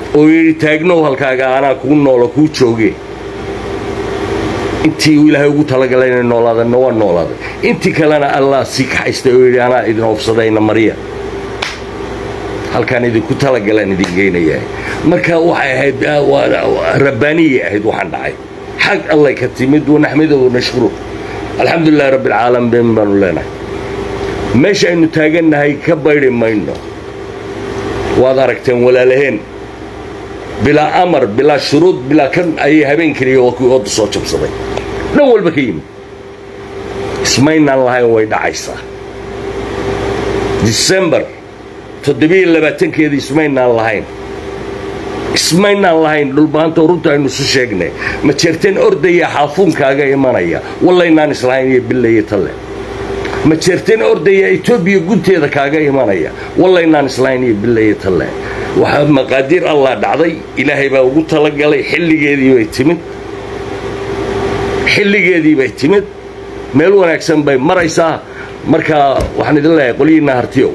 oo yidhi taagnow halkaaga anaa kuu noolo kuu jooge intii uu ilaahay ugu talagalay inay noolaadana waa noolaaday intii kalena allah sii kaxaystay oo yidhi anaa idin oofsadayna marya halkaan idinku talagalaan idin geynayaa marka waxay ahayd rabbaaniyay ahayd waxaan dhacay xag allay ka timid wanaxmidow nashkuru alxamdu lilahi rabbi alcaalamiin baanu leenahay meesha aynu taagannahay ka baydhi mayno waad aragteen walaalaheen bilaa amar bilaa shuruud bilaa kan ayay habeen keliya waa kuwii odda soo jabsaday dhan walba ka yimid ismaynaan lahayn way dhacaysaa disembar toddobiyo labaatankeedii ismaynaan lahayn ismaynaan lahayn dhulbaanta runta aynu isu sheegnay ma jeerteen ordaya xaafuunkaaga imanaya wallaynaan islahayn iyo billaiyo talle ma jeerteen ordaya etoobiya gunteeda kaaga imanaya wallaynaan islahayn iyo billaiyo talle waxaa maqaadiir allah dhacday ilaahay baa ugu talagalay xilligeedii bay timid xilligeedii bay timid meel wanaagsan bay maraysaa marka waxaan idin leeyahay qolyihiinna hartiyow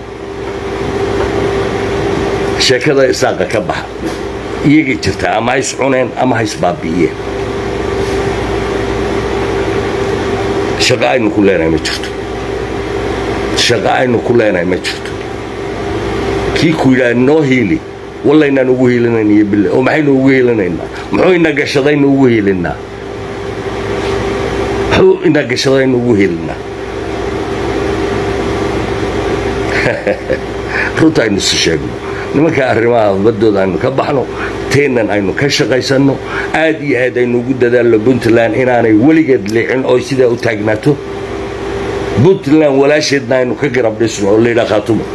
sheekada isaaqa ka baxa iyagay jirtaa ama hays cuneen ama hays baabi'iyeen shaqo aynu ku leenahay ma jirto shaqo aynu ku leenahay ma jirto kii ku yidhaha noo hiili wallaynaan ugu hiilinayn iyo bille oo maxaynu ugu hiilinaynaa muxuu ina gashadaynu ugu hiilinnaa muxuu ina gashadaynu ugu hiilinnaa runta aynu isu sheegno nimanka arrimaha baddooda aynu ka baxno teennan aynu ka shaqaysanno aad iyo aad aynu ugu dadaalno puntland inaanay weligeed liicin oo sidaa u taagnaato puntland walaasheedna aynu ka garab dhisno oo layidhaa khaatumo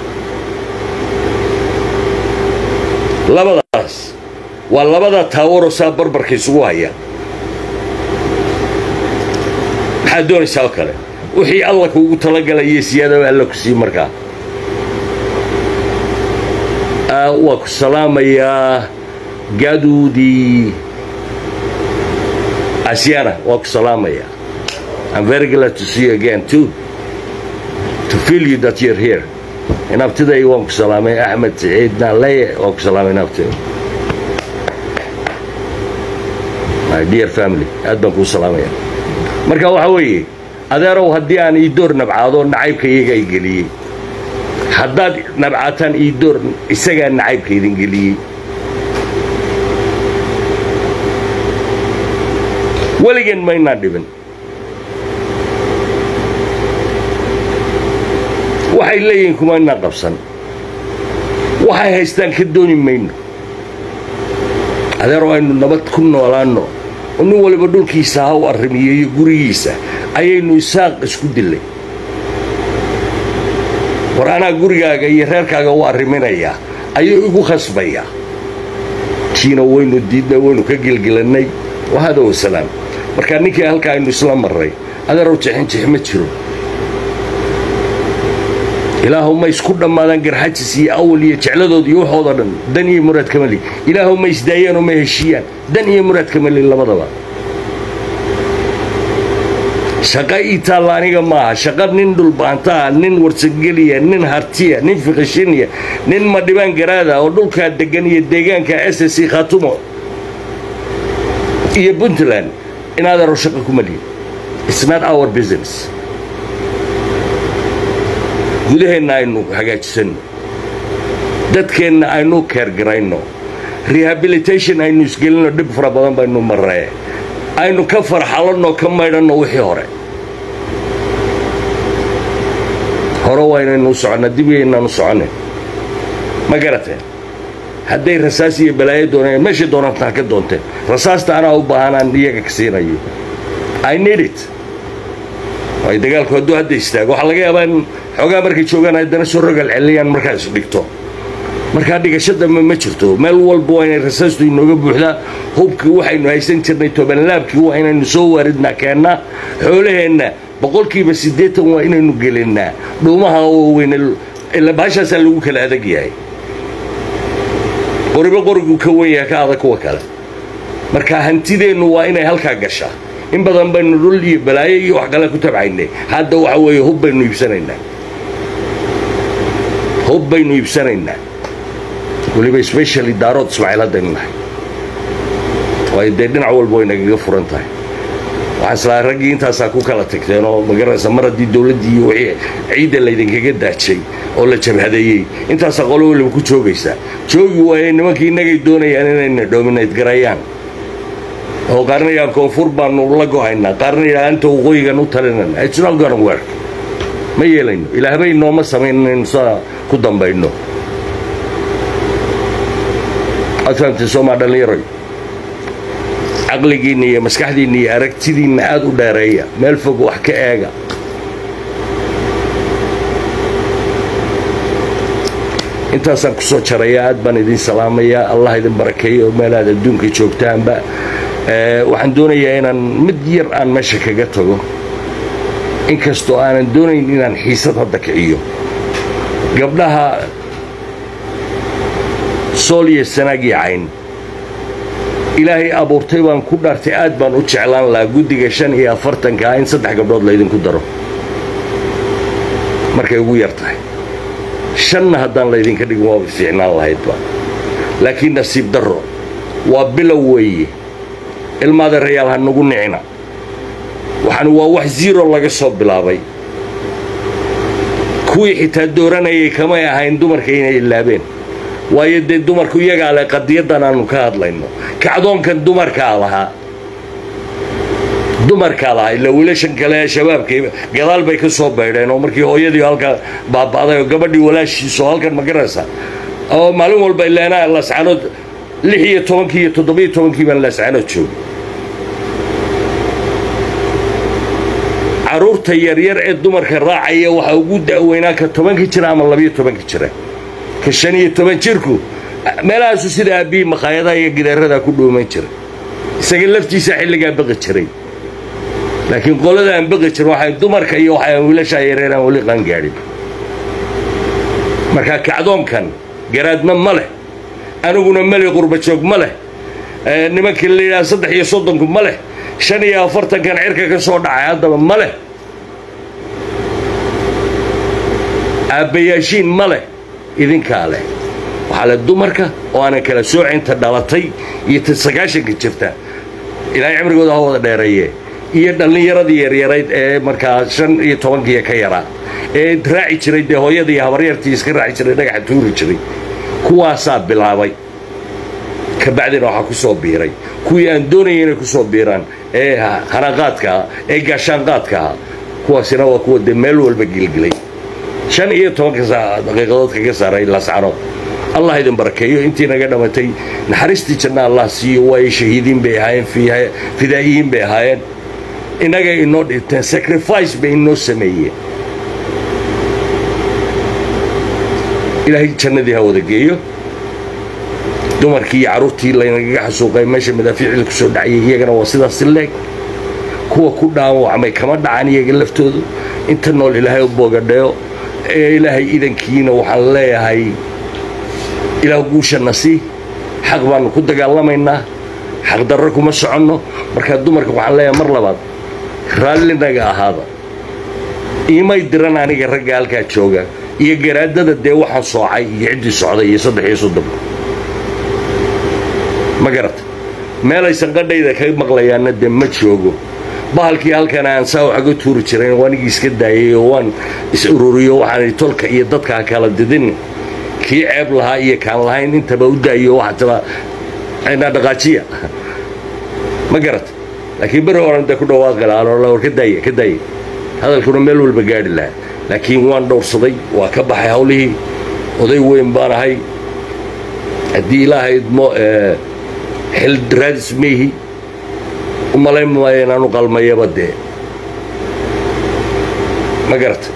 labadaas waa labada taawaroo saa barbarka isugu haya maxaad doonaysaa oo kale wixii alla kuugu talagalaya siyaadaba alla ku sii markaa waa ku salaamayaa gaduudii asiana waa ku salaamayaa I'm very glad to see you again too to feel you that you're here inabtiday waan ku salaamay axmed saciid naaleye waan ku salaamay inabtiday my dear family aad baan kuu salaamaya marka waxaa weeye adeerow haddii aan ii door nabcaado nacaybka iyaga ay geliyey haddaad nabcaataan ii door isagaa nacaybka idin geliyey weligeen maynaan dhibin waxay leeyihiin kumaynaan qabsan waxay haystaan ka dooni mayno adeero aynu nabad ku noolaanno oo nin waliba dhulkiisa ha u arrimiyo iyo gurigiisa ayaynu isaaq isku dillay war anaa gurigaaga iyo reerkaaga u arriminayaa ayuu igu khasbayaa kiina waynu diidnay waynu ka gelgelannay wahada wasalaam markaa ninkii halkaa aynu isla marray adeerow jixinjix ma jiro ilaahu ma isku dhammaadaan garxajis iyo awal iyo jecladood iyo waxooda dhan dan iyo muraad kamali ilaahu ma isdaayaan oo ma heshiiyaan dan iyo muraad kamali labadaba shaqa ii taalla aniga maaha shaqa nin dhulbaantaa nin warsangeliya nin hartiya nin fiqishiniya nin madhibaan garaada oo dhulkaa deggan iyo deegaanka s c khatumo iyo puntland inaadaro shaqa ku maliyin it's not our business gudaheenna aynu hagaajisanno dadkeenna aynu keergarayno rehabilitation aynu isgelinno dhib fara badan baynu marree aynu ka farxalanno ka maydhanno wixii hore hore waa inaynu u soconna dib yaynaan u soconnin ma garateen hadday rasaas iyo balaayo doonayaan meeshay doonantaa ka doonteen rasaasta anaa u baahanaan iyaga ka siinayo i need it ay dagaalku hadduu hadda istaago waxaa laga yaabaa in xoogaa markay joogaan haddana soo rogal celiyaan markaas dhigto markaa dhigasho dambe ma jirto meel walba waa inay rasaastu inooga buuxdaa hubkii waxaynu haysan jirnay tobanlaabkii waa inaynu soo waaridnaa keennaa xoolaheenna boqolkiiba siddeetan waa inaynu gelinnaa dhuumaha waaweyne ila bahashaasaa lagu kala adag yahay qoribo qorigu ka wen yahay ka adag kuwa kale marka hantideennu waa inay halkaa gashaa in badan baynu dhul iyo balaayo iyo wax kale ku tabcaynay hadda waxa weeye hub baynu iibsanaynaa hub baynu iibsanaynaa weliba specially daarood ismaaciil haddaynu nahay waayo dee dhinac walba way nagaga furan tahay waxaa islaa raggii intaasaa ku kala tagteen oo magaranaysa mar haddii dowladdii iyo wixii ciidda laydinkaga daajay oo la jabhadeeyey intaasaa qolo waliba ku joogaysaa joogi waaye nimankii innagay doonayaan inayna dominate garayaan oo qaarna yidhaha koonfur baanu la go'aynaa qaarna yidhaha anta waqooyigan u talinana it's not gonna work ma yeelayno ilaahbay nooma samayn inaynu saa ku dambayno waad fahamtay soomaa dhallinyaroy caqligiinna iyo maskaxdiinna iyo aragtidiinna aad u dheereeya meel fog wax ka eega intaasaan ku soo jaraya aad baan idin salaamayaa allah idin barakeeyo meel aad adduunka joogtaanba waxaan doonayaa inaan mid yar aan meesha kaga tago inkastoo aanan doonayn inaan xiisad hadda kiciyo gabdhaha sool iyo sanaag iyo cayn ilaahay abuurtay baan ku dhaartay aad baan u jeclaan lahaa guddiga shan iyo afartankaa in saddex gabdhood laydinku daro markay ugu yar tahay shanna haddaan laydinka dhigin waaba fiicnaan lahaydba laakiin nasiib darro waa bilow weeye ilmaada rayaal ha nagu nicina waxaan waa wax ziro laga soo bilaabay kuwii xitaa dooranayay kamay ahayn dumarka inay ilaabeen waayo dee dumarku iyagaa leh qadiyaddan aanu ka hadlayno kacdoonkan dumarkaa lahaa dumarkaa lahaa ilaa wiilashan kale ee shabaabkii gadaal bay ka soo baydheen oo markii hooyadii halka baaba'day oo gabadhii walaashiisu oo halkan ma garanaysa oo maalin walba ilaanaa lascanood lix iyo tobankii iyo toddobiyo tobankii baan lascanood joogay carruurta yaryar ee dumarka raacaya waxaa ugu da'weynaa ka tobanka jira ama labiyo tobanka jira ka shan iyo toban jirku meelahaasu sida aabbihi makhaayadaha iyo gidaaradaa ku dhuuman jiray isaga laftiisa xilligaa baqi jiray laakiin qolada aan baqi jirin waxay dumarka iyo waxay wiilashaa yareer aan weli qaangaadhin marka kacdoonkan garaadna ma leh aniguna mali qurbajoog ma leh nimankii la yidhaha saddex iyo soddonku ma leh shan iyo afartankan cirka ka soo dhacay haddaba ma leh aabbayaashiin ma leh idinkaa leh waxaa leh dumarka oo aanan kala soocinta dhalatay iyo ta sagaashanka jirta ilaahay cimrigooda ha wada dheereeye iyo dhallinyaradii yaryarayd ee markaa shan iyo tobankiiyo ka yaraa ee raaci jiray dee hooyadii iyo habaryartii iska raaci jiray dhagaxa tuuri jiray kuwaasaa bilaabay ka bacdina waxaa ku soo biiray kuwii aan doonaya inay ku soo biiraan ee hanaqaadka ah ee gaashaanqaadka ah kuwaasina waa kuwa dee meel walba gilgilay shan iyo tobanka daqiiqadood kaga saaray lascano allah idin barakeeyo intii naga dhammatay naxariistii janna allah siiyo waayo shahiidiin bay ahaayeen fidaa'iyiin bay ahaayeen innagay inoo dhinteen sacrifice bay inoo sameeyeen ilaahay jannadii ha wada geeyo dumarkii iyo carruurtii laynagaga xasuuqay meesha madaafiicda ku soo dhacayay iyagana waa sidaasi leeg kuwa ku dhaawacmay kama dhacan iyaga laftoodu inta nool ilaahay u boogadheyo ee ilaahay idankiina waxaan leeyahay ilaah guushanna sii xaq baannu ku dagaalamaynaa xaqdarro kuma soconno markaa dumarka waxaan leeyahay mar labaad raallinaga ahaada iimay diran aniga ragga halkaa jooga iyo garaadada dee waxaan soocay iyo ciddii socday iyo saddex iyo soddonka ma garata meelaysan qadhayda ka maqlayaanna dee ma joogo bahalkii halkan aan saa waxaga tuuri jirayn waanigii iska daayay oo waan is ururiyo waxaan tolka iyo dadka kala didin kii ceeb lahaa iyo kaan lahayn intaba u daayo waxataba aynaa dhaqaajiya ma garata laakiin beri horan dee ku dhawaaqi lahaa war ka daaya ka daaya hadalkuna meel walba gaadhi lahaa laakiin waan dhowrsaday waa ka baxay hawlihii oday weyn baan ahay haddii ilaahay idmo xil raadis meyhi u malayn maayo inaanu qalmayaba dee ma garata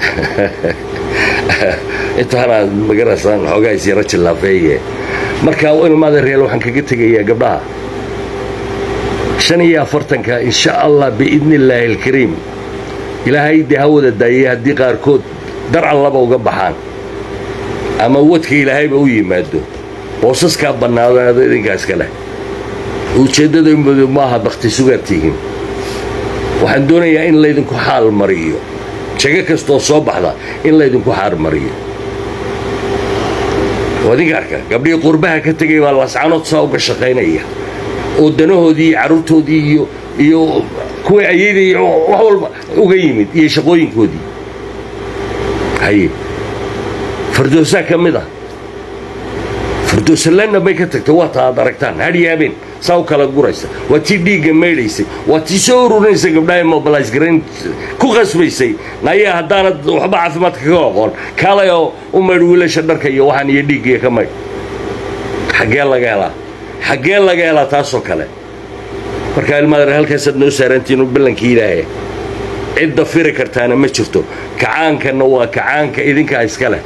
intaanaa magaraysaan xoogaa isyaro jillaafeeye marka ilmaada reel waxaan kaga tegayaa gabdhaha shan iyo afartanka insha allah biidni illaahi alkariim ilaahay dee ha wada daayay haddii qaarkood dar allaba uga baxaan ama wadka ilaahayba u yimaado boosaskaa bannaadaado idinkaa iska leh ujeeddadamadu maaha bakti sugaad tihiin waxaan doonayaa in laydinku xaal mariyo jago kastoo soo baxda in laydinku xaal mariyo wadinka arka gabdhihii qurbaha ka tegay baa lascanood saa uga shaqaynaya oo danahoodii iyo carruurtoodii iyo iyo kuwii ayadii wax walba uga yimid iyo shaqooyinkoodii haye fardoosaa ka mid ah fardoosalanna bay ka tagtay waa taa aad aragtaan hadhyaabeen saa u kala guraysa waa tii dhiigga maydhaysay waa tii soo ururinaysa gabdhaha mobilis garayn ku qasbaysay nayaa haddaanad waxba caafimaadka ka aqoon kaalay oo u maydh wiilasha dharka iyo waxaan iyo dhiiggiiyo ka maydh xaggee laga helaa xaggee laga helaa taasoo kale markaa ilmaadar halkaasaad noo saarantiinu ballankii ilaahay cidda firi kartaana ma jirto kacaankanna waa kacaanka idinkaa iska leh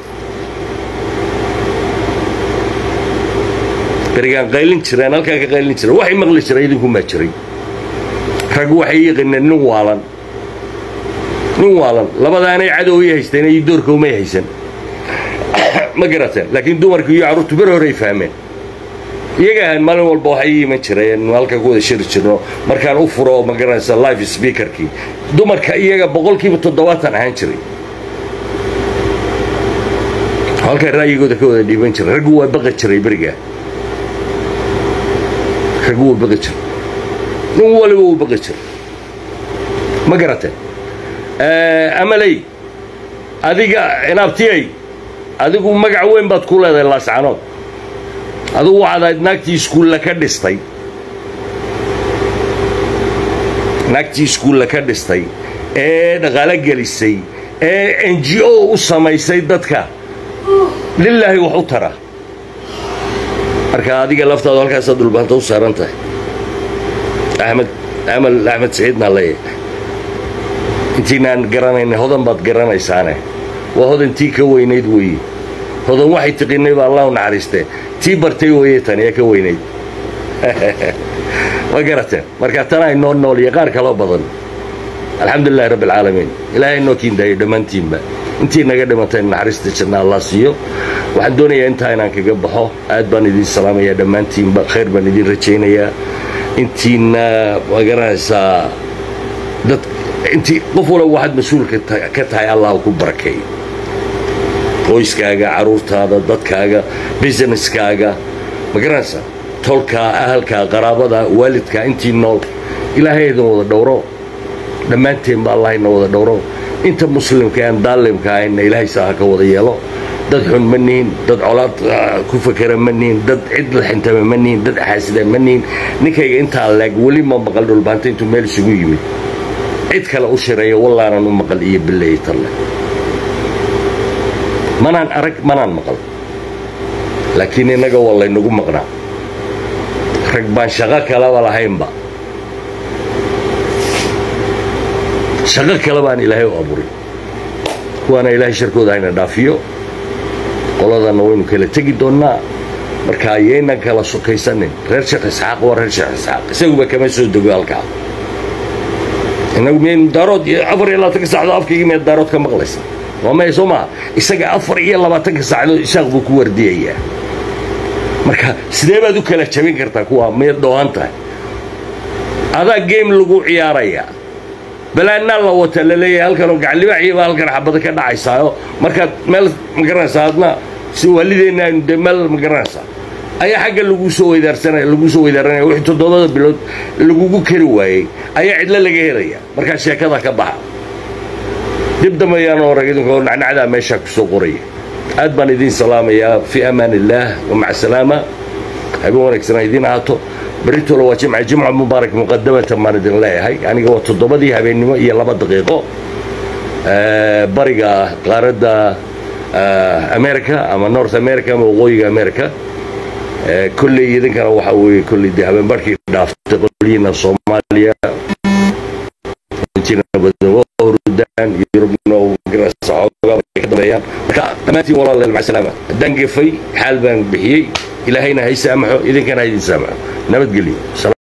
berigaan qaylin jireen halkaa ka qaylin jireen waxay maqli jiray idinkumaa jiray rag waxay yaqineen nin waalan nin waalan labadaanay cadow i haysteen iyo doorka umay haysan ma garateen laakiin dumarku iyo carruurtu ber horey fahmeen iyaga ahaan maalin walba waxay ii iman jireen halka ku wada shiri jirno markaan u furo ma garanaysa live speakerkii dumarka iyaga boqolkiiba toddobaatan ahaan jiray halkaa ra'yigooda ka wada dhiiban jiray raggu waa baqi jiray berigaa raggu waa baqi jiray nin waliba wuu baqi jiray ma garatee amaley adiga inaabtiyay adigu magac weyn baad ku leedahay laascanood adugu waxaad ahayd naagtii iskuulla ka dhistay naagtii iskuulla ka dhistay ee dhaqaalo gelisay ee n g o u samaysay dadka lilaahi wax u tara marka adiga laftaadu halkaasaad dhulbaanta u saaran tahay axmed amal axmed saciidnaa leeyahay intiinaan garanaynay hodan baad garanaysaane waa hodantii ka weynayd weeye hodan waxay tiqinay baa allah u naxariistee tii bartay weeye tan ee ka weynayd ma garateen marka tanaa inoo nool iyo qaar kaloo badan alxamdulilahi rabbi alcaalamiin ilaahay inoo kiindaayo dhammaantiinba intii naga dhimatay naxariista janna allah siiyo waxaan doonayaa intaa inaan kaga baxo aad baan idiin salaamayaa dhammaantiinba khayr baan idiin rajaynayaa intiina ma garanaysaa dad intii qof walba waxaad mas-uulka ka tahay allah ku barakeeyo qoyskaaga carruurtaada dadkaaga businesskaaga ma garanaysaa tolkaa ahalkaa qaraabada waalidkaa intii nool ilaahay idin wada dhowro dhammaanteenba allah ina wada dhowro inta muslimka aan daalimka ahayna ilaahay saa ha ka wada yeelo dad xun ma nihin dad colaad ku fakera ma nihin dad cid laxintama ma nihin dad xaasida ma nihin ninkayga intaa leeg weli ma maqal dhulbaanta intuu meel isugu yimid cid kale u shireeyo wallaanan u maqal iyo bileeyi talle manaan arag manaan maqal laakiin innaga waa laynagu maqnaa rag baan shaqo kalaba lahaynba shaqo kale baan ilaahay u abuuray kuwaana ilaahay sharkooda hayna dhaafiyo qoladanna waynu kala tegi doonnaa marka ayaynan kala sokaysanin reer sheekh isxaaq waa reer sheekh isxaaq isaguba kama soo dego halkaa innagu miyaynu daarood iyo afar iyo labaatanka saacdood afkaygii miyaad daarood ka maqlaysa waa maya soo maha isaga afar iyo labaatanka saacdood ishaaq buu ku wardiyayaa marka sidee baad u kala jabin kartaa kuwa miyaad dhoohan tahay adaa game lagu ciyaarayaa balaannaa la wata la leeyahay halkanoo gacallibaaxiibaa halkan xabada ka dhacaysaayo markaad meel ma garanaysaa adna si waalideenna aynu dee meel ma garanaysaa ayaa xagga laguu soo weydaarsanaya laguu soo weydaaranaya wixii toddobada bilood lagugu kari waayey ayaa cidlo laga helaya markaa sheekada ka baxa dib dambe ayaan orag idinkoo nacnacdaa meeshaa ku soo qoraya aad baan idiin salaamayaa fii amaan illaah wamaca salaama habeen wanaagsan idiin ahaato berritoola waa jimca jimca mubaarak muqadamatan baan idin leeyahay aniga waa toddobadii habeennimo iyo laba daqiiqo bariga qaaradda america ama north america ama waqooyiga america kolley idinkana waxaa weeye kolley dee habeen barhkii dhaaftay qolyiina soomaaliya hurdaan yurubna ka dambeeyaan marka dhammaantiin walaaleel maca salaama haddaan gefay xaal baan bixiyey ilaahayna hay saamaxo idinkana ha idin saamaxo nabadgelyo